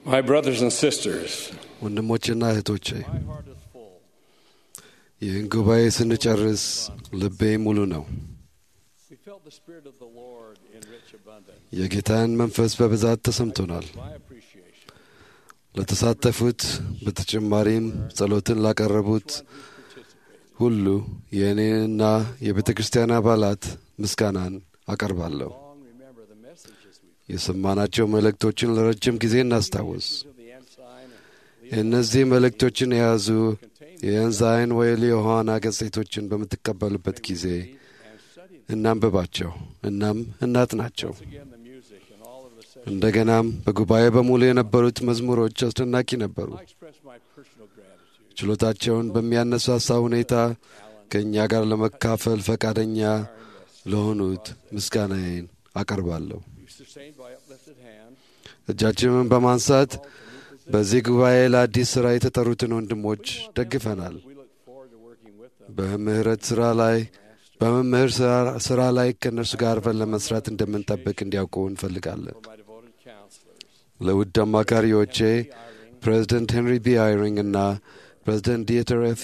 My brothers and sisters, ወንድሞቼና እህቶቼ my heart is full. ይህን ጉባኤ ስንጨርስ ልቤ ሙሉ ነው። We felt the Spirit of the Lord in rich abundance. የጌታን መንፈስ በብዛት ተሰምቶናል። My appreciation. ለተሳተፉት በተጨማሪም ጸሎትን ላቀረቡት ሁሉ የእኔንና የቤተ ክርስቲያን አባላት ምስጋናን አቀርባለሁ። Long remember the messages we've የሰማናቸው መልእክቶችን ለረጅም ጊዜ እናስታውስ። of the ensign and እነዚህ መልእክቶችን የያዙ የኤንዛይን ወይል የዮሐና ገጽቶችን በምትቀበሉበት ጊዜ and study እናንብባቸው፣ እናም እናጥናቸው። again the music and all of the sessions. እንደገናም በጉባኤ በሙሉ የነበሩት መዝሙሮች አስደናቂ ነበሩ። I express my personal gratitude. ችሎታቸውን በሚያነሳሳ ሁኔታ ከእኛ ጋር ለመካፈል ፈቃደኛ ለሆኑት ምስጋናዬን አቀርባለሁ። You sustained by uplifted hand. እጃችንን በማንሳት በዚህ ጉባኤ ለአዲስ ሥራ የተጠሩትን ወንድሞች ደግፈናል። We look forward to working with them. በምህረት ሥራ ላይ በመምህር ሥራ- ሥራ ላይ ከእነርሱ ጋር አብረን ለመስራት እንደምንጠብቅ እንዲያውቁ እንፈልጋለን። For my devoted counselors. ለውድ አማካሪዎቼ ፕሬዚደንት ሄንሪ ቢ አይሪንግ እና ፕሬዚደንት ዲየተር ኤፍ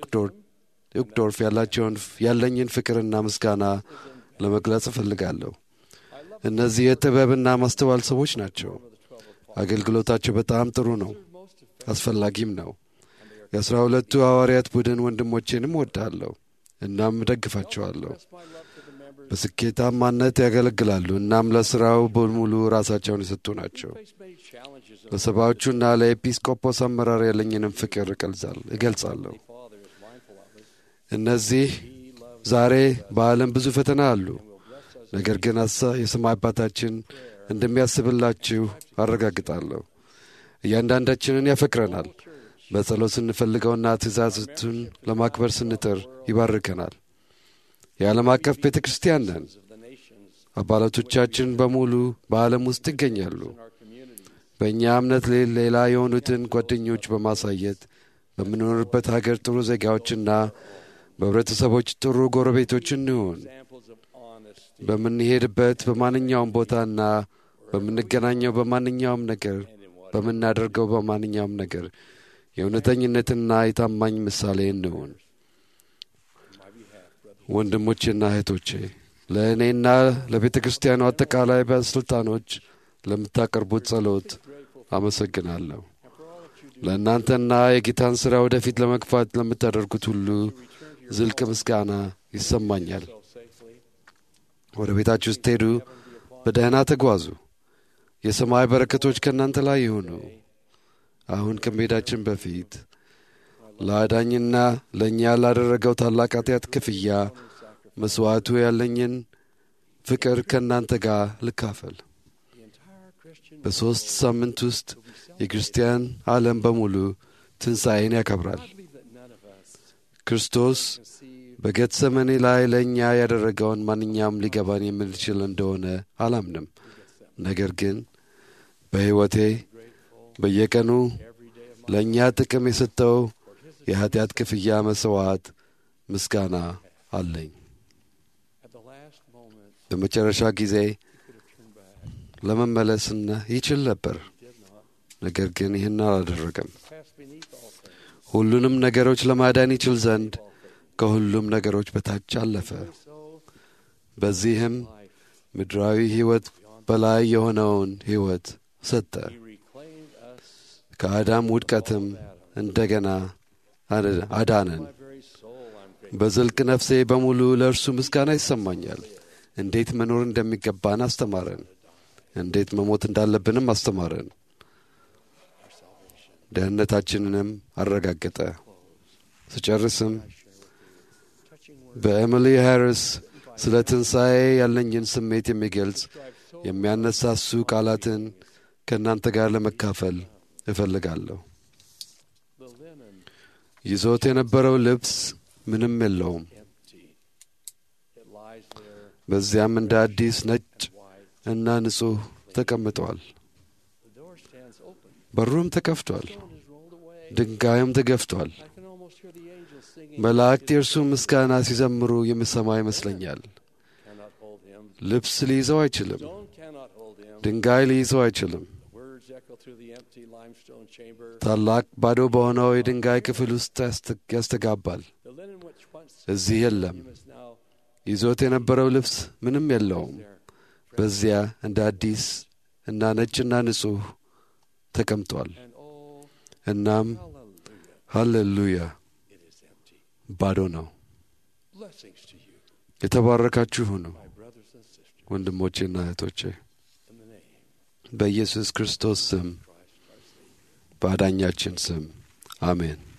ኡክዶርፍ ያላቸውን ያለኝን ፍቅርና ምስጋና ለመግለጽ እፈልጋለሁ። እነዚህ የጥበብና ማስተዋል ሰዎች ናቸው። አገልግሎታቸው በጣም ጥሩ ነው፣ አስፈላጊም ነው። የአስራ ሁለቱ ሐዋርያት ቡድን ወንድሞቼንም ወዳለሁ እናም እደግፋቸዋለሁ። በስኬታማነት ያገለግላሉ እናም ለሥራው በሙሉ ራሳቸውን የሰጡ ናቸው። Face many challenges of ለሰባዎቹና ለኤጲስቆጶስ አመራር ያለኝንም ፍቅር እገልጻል- እገልጻለሁ። Father is mindful of us. እነዚህ ዛሬ በዓለም ብዙ ፈተና አሉ። ነገር ግን አሳ- የሰማይ አባታችን እንደሚያስብላችሁ አረጋግጣለሁ። እያንዳንዳችንን ያፈቅረናል። በጸሎት ስንፈልገውና ትእዛዝቱን ለማክበር ስንጥር ይባርከናል። የዓለም አቀፍ ቤተ ክርስቲያን ነን። of the nations አባላቶቻችን በሙሉ በዓለም ውስጥ ይገኛሉ። in our communities. በእኛ እምነት ሌ- ሌላ የሆኑትን ጓደኞች በማሳየት በምንኖርበት ሀገር ጥሩ ዜጋዎችና በህብረተሰቦች ጥሩ ጎረቤቶች እንሁን። Examples of honesty በምንሄድበት በማንኛውም ቦታና በምንገናኘው በማንኛውም ነገር በምናደርገው በማንኛውም ነገር የእውነተኝነትና የታማኝ ምሳሌ እንሁን። ወንድሞቼና እህቶቼ ለእኔና ለቤተ ክርስቲያኑ አጠቃላይ ባለሥልጣኖች ለምታቀርቡት ጸሎት አመሰግናለሁ። ለእናንተና የጌታን ሥራ ወደፊት ለመግፋት ለምታደርጉት ሁሉ ዝልቅ ምስጋና ይሰማኛል። safely. ወደ ቤታችሁ ስትሄዱ በደህና ተጓዙ። የሰማይ በረከቶች ከእናንተ ላይ ይሁኑ። አሁን ከመሄዳችን በፊት ለአዳኝና ለእኛ ላደረገው ታላቅ ኃጢአት ክፍያ መሥዋዕቱ ያለኝን ፍቅር ከእናንተ ጋር ልካፈል። The entire Christian በሦስት ሳምንት ውስጥ የክርስቲያን ዓለም በሙሉ ትንሣኤን ያከብራል። I believe that none of us ክርስቶስ conceive በጌተሰመኔ ላይ ለእኛ ያደረገውን ማንኛውም ሊገባን የምንችል እንደሆነ አላምንም። ነገር ግን በሕይወቴ በየቀኑ every day of my ለእኛ ጥቅም የሰጠው የኀጢአት ክፍያ መሥዋዕት ምስጋና አለኝ። at the last moment በመጨረሻ ጊዜ he could have turned back. ለመመለስና ይችል ነበር። He did not. ነገር ግን ይህን አላደረገም። Passed beneath all things. ሁሉንም ነገሮች ለማዳን ይችል ዘንድ ከሁሉም ነገሮች በታች አለፈ። So በዚህም life ምድራዊ ሕይወት በላይ የሆነውን ሕይወት ሰጠ። he reclaimed us. ከአዳም ውድቀትም እንደገና አደ- አዳነን። My very soul I'm grateful. በዝልቅ ነፍሴ በሙሉ ለእርሱ ምስጋና ይሰማኛል። እንዴት መኖር እንደሚገባን አስተማረን። እንዴት መሞት እንዳለብንም አስተማረን። ደህንነታችንንም አረጋገጠ። ስጨርስም Touching word በኤሚሊ ሃሪስ ስለ ትንሣኤ ያለኝን ስሜት የሚገልጽ የሚያነሳሱ ቃላትን ከእናንተ ጋር ለመካፈል እፈልጋለሁ። the linen ይዞት የነበረው ልብስ ምንም የለውም። empty. It lies there በዚያም እንደ አዲስ ነጭ white. እና ንጹሕ ተቀምጧል። The door stands open. በሩም ተከፍቷል። Stone is rolled away. ድንጋዩም ተገፍቷል። I can almost hear the angels singing. መላእክት የእርሱ ምስጋና ሲዘምሩ የምሰማ ይመስለኛል። Cannot hold him. ልብስ ሊይዘው አይችልም። Stone cannot hold him. ድንጋይ ሊይዘው አይችልም። Words echo through the empty limestone chamber. ታላቅ ባዶ በሆነው የድንጋይ ክፍል ውስጥ ያስተ- ያስተጋባል። The linen which once እዚህ የለም። you must now ይዞት የነበረው ልብስ ምንም የለውም። there. በዚያ እንደ አዲስ እና ነጭና ንጹሕ ተቀምጧል። And oh, እናም hallelujah, ሃሌሉያ it is empty. ባዶ ነው። Blessings to you, የተባረካችሁ ሁኑ my brothers and sisters, ወንድሞቼና እህቶቼ in the name በኢየሱስ ክርስቶስ ስም of Christ our Savior. በአዳኛችን ስም አሜን።